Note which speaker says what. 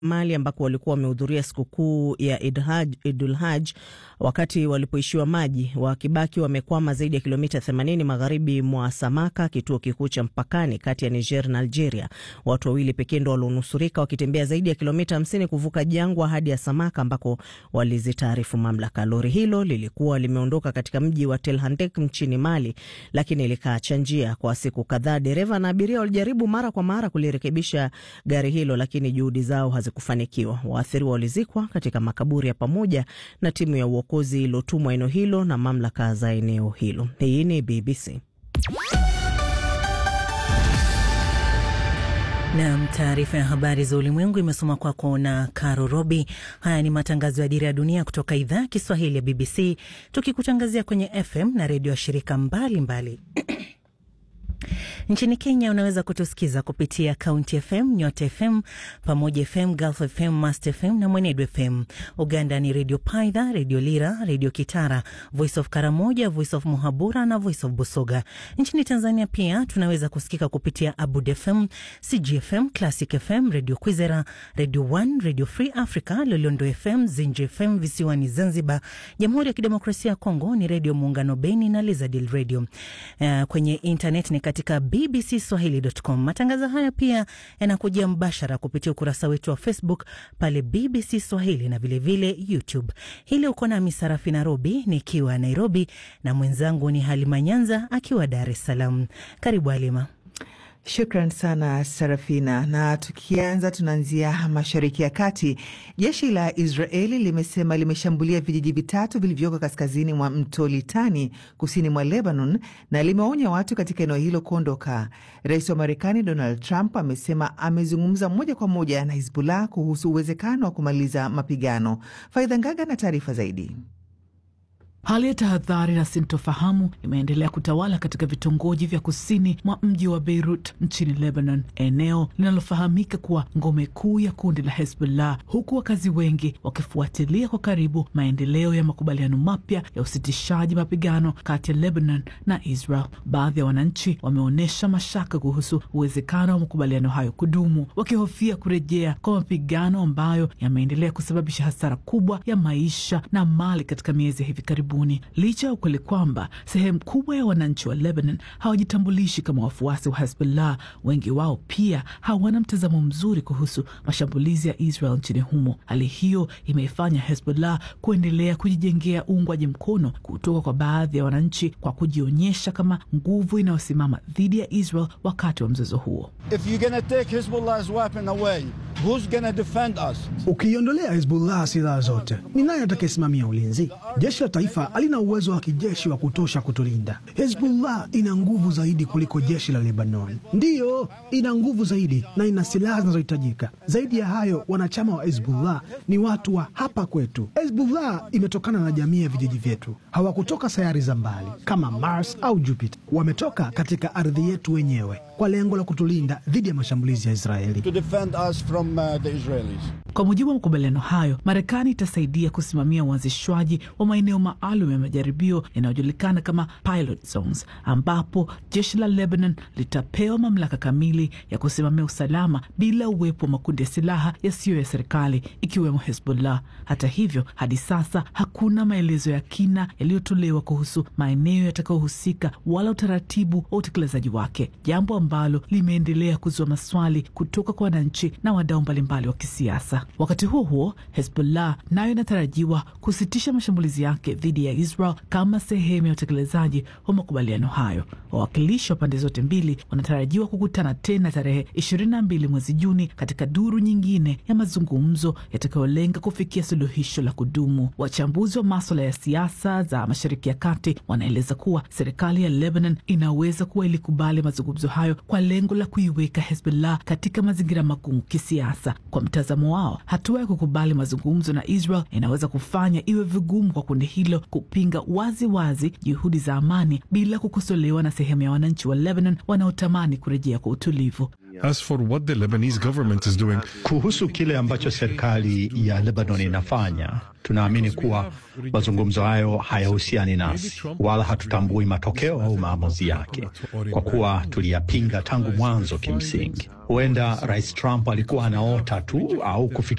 Speaker 1: Mali ambako walikuwa wamehudhuria sikukuu ya Idul Haj wakati walipoishiwa maji, wakibaki wamekwama zaidi ya kilomita 80 magharibi mwa Samaka, kituo kikuu cha mpakani kati ya Niger na Algeria. Watu wawili pekee ndo walionusurika wakitembea zaidi ya kilomita 50 kuvuka jangwa hadi ya Samaka ambako walizitaarifu mamlaka. Lori hilo lilikuwa limeondoka katika mji wa Telhandek nchini Mali, lakini likaacha njia kwa siku kadhaa. Dereva na abiria walijaribu mara kwa mara kulirekebisha gari hilo, lakini juhudi zao hazikufanikiwa. Waathiriwa walizikwa katika makaburi ya pamoja na timu ya uokozi iliyotumwa eneo hilo na mamlaka za eneo hilo. Hii ni BBC.
Speaker 2: Nam, taarifa ya habari za ulimwengu imesoma kwako na Caro Robi. Haya ni matangazo ya Dira ya Dunia kutoka idhaa ya Kiswahili ya BBC, tukikutangazia kwenye FM na redio ya shirika mbalimbali Nchini Kenya unaweza kutusikiza kupitia County FM, Nyota FM, Pamoja FM, Gulf FM, Mast FM na Mwenedu FM. Uganda ni Redio Paidha, Redio Lira, Redio Kitara, Voice of Karamoja, Voice of Muhabura na Voice of Busoga. Nchini Tanzania pia tunaweza kusikika kupitia Abud FM, CGFM, Classic FM, Redio Kwizera, Redio One, Redio Free Africa, Lolondo FM, Zinji FM visiwani Zanzibar. Jamhuri ya Kidemokrasia ya Kongo ni Redio Muungano Beni na Lizadil Radio. Uh, kwenye internet ni katika bbcswahili.com. Matangazo haya pia yanakujia mbashara kupitia ukurasa wetu wa Facebook pale BBC Swahili na vilevile vile YouTube. Hili uko nami Sarafi Nairobi nikiwa Nairobi na mwenzangu ni Halima Nyanza akiwa Dar es Salaam. Karibu Halima.
Speaker 3: Shukran sana Sarafina. Na tukianza, tunaanzia mashariki ya kati. Jeshi la Israeli limesema limeshambulia vijiji vitatu vilivyoko kaskazini mwa mto Litani, kusini mwa Lebanon, na limeonya watu katika eneo hilo kuondoka. Rais wa Marekani Donald Trump amesema amezungumza moja kwa moja na Hizbullah kuhusu uwezekano wa kumaliza mapigano. Faidha Ngaga na taarifa zaidi.
Speaker 4: Hali ya tahadhari na sintofahamu imeendelea kutawala katika vitongoji vya kusini mwa mji wa Beirut nchini Lebanon, eneo linalofahamika kuwa ngome kuu ya kundi la Hezbollah, huku wakazi wengi wakifuatilia kwa karibu maendeleo ya makubaliano mapya ya usitishaji mapigano kati ya Lebanon na Israel. Baadhi ya wananchi wameonyesha mashaka kuhusu uwezekano wa makubaliano hayo kudumu, wakihofia kurejea kwa mapigano ambayo yameendelea kusababisha hasara kubwa ya maisha na mali katika miezi ya hivi karibuni. Licha ya ukweli kwamba sehemu kubwa ya wananchi wa Lebanon hawajitambulishi kama wafuasi wa Hezbollah, wengi wao pia hawana mtazamo mzuri kuhusu mashambulizi ya Israel nchini humo. Hali hiyo imeifanya Hezbollah kuendelea kujijengea uungwaji mkono kutoka kwa baadhi ya wananchi kwa kujionyesha kama nguvu inayosimama dhidi ya Israel wakati wa mzozo huo.
Speaker 5: Ukiiondolea Hezbollah silaha zote, ni nani atakayesimamia ulinzi? Jeshi la taifa halina uwezo wa kijeshi wa kutosha kutulinda. Hezbollah ina nguvu zaidi kuliko jeshi la Lebanon. Ndiyo, ina nguvu zaidi na ina silaha zinazohitajika. Zaidi ya hayo, wanachama wa Hezbollah ni watu wa hapa kwetu. Hezbollah imetokana na jamii ya vijiji vyetu, hawakutoka sayari za mbali kama Mars au Jupiter. Wametoka katika ardhi yetu wenyewe kwa lengo la kutulinda dhidi ya mashambulizi ya Israeli.
Speaker 4: From, uh, the Israelis. Kwa mujibu wa makubaliano hayo, Marekani itasaidia kusimamia uanzishwaji wa maeneo maalum ya majaribio yanayojulikana kama pilot zones, ambapo jeshi la Lebanon litapewa mamlaka kamili ya kusimamia usalama bila uwepo wa makundi ya silaha yasiyo ya serikali ikiwemo Hezbollah. Hata hivyo, hadi sasa hakuna maelezo ya kina yaliyotolewa kuhusu maeneo yatakayohusika wala utaratibu wa utekelezaji wake, jambo ambalo limeendelea kuzua maswali kutoka kwa wananchi na wadau mbalimbali wa kisiasa. Wakati huo huo, Hezbollah nayo inatarajiwa kusitisha mashambulizi yake dhidi ya Israel kama sehemu ya utekelezaji wa makubaliano hayo. Wawakilishi wa pande zote mbili wanatarajiwa kukutana tena tarehe 22 mwezi Juni katika duru nyingine ya mazungumzo yatakayolenga kufikia suluhisho la kudumu. Wachambuzi wa maswala ya siasa za Mashariki ya Kati wanaeleza kuwa serikali ya Lebanon inaweza kuwa ilikubali mazungumzo hayo kwa lengo la kuiweka Hezbollah katika mazingira magumu kisiasa. Kwa mtazamo wao, hatua ya kukubali mazungumzo na Israel inaweza kufanya iwe vigumu kwa kundi hilo kupinga wazi wazi juhudi za amani bila kukosolewa na sehemu ya wananchi wa Lebanon wanaotamani kurejea kwa utulivu.
Speaker 6: As for what the Lebanese government is doing,
Speaker 7: kuhusu kile ambacho serikali ya Lebanon inafanya, tunaamini kuwa mazungumzo hayo hayahusiani nasi wala hatutambui matokeo au maamuzi yake, kwa kuwa tuliyapinga tangu mwanzo. Kimsingi, huenda Rais Trump alikuwa anaota tu au kufikiria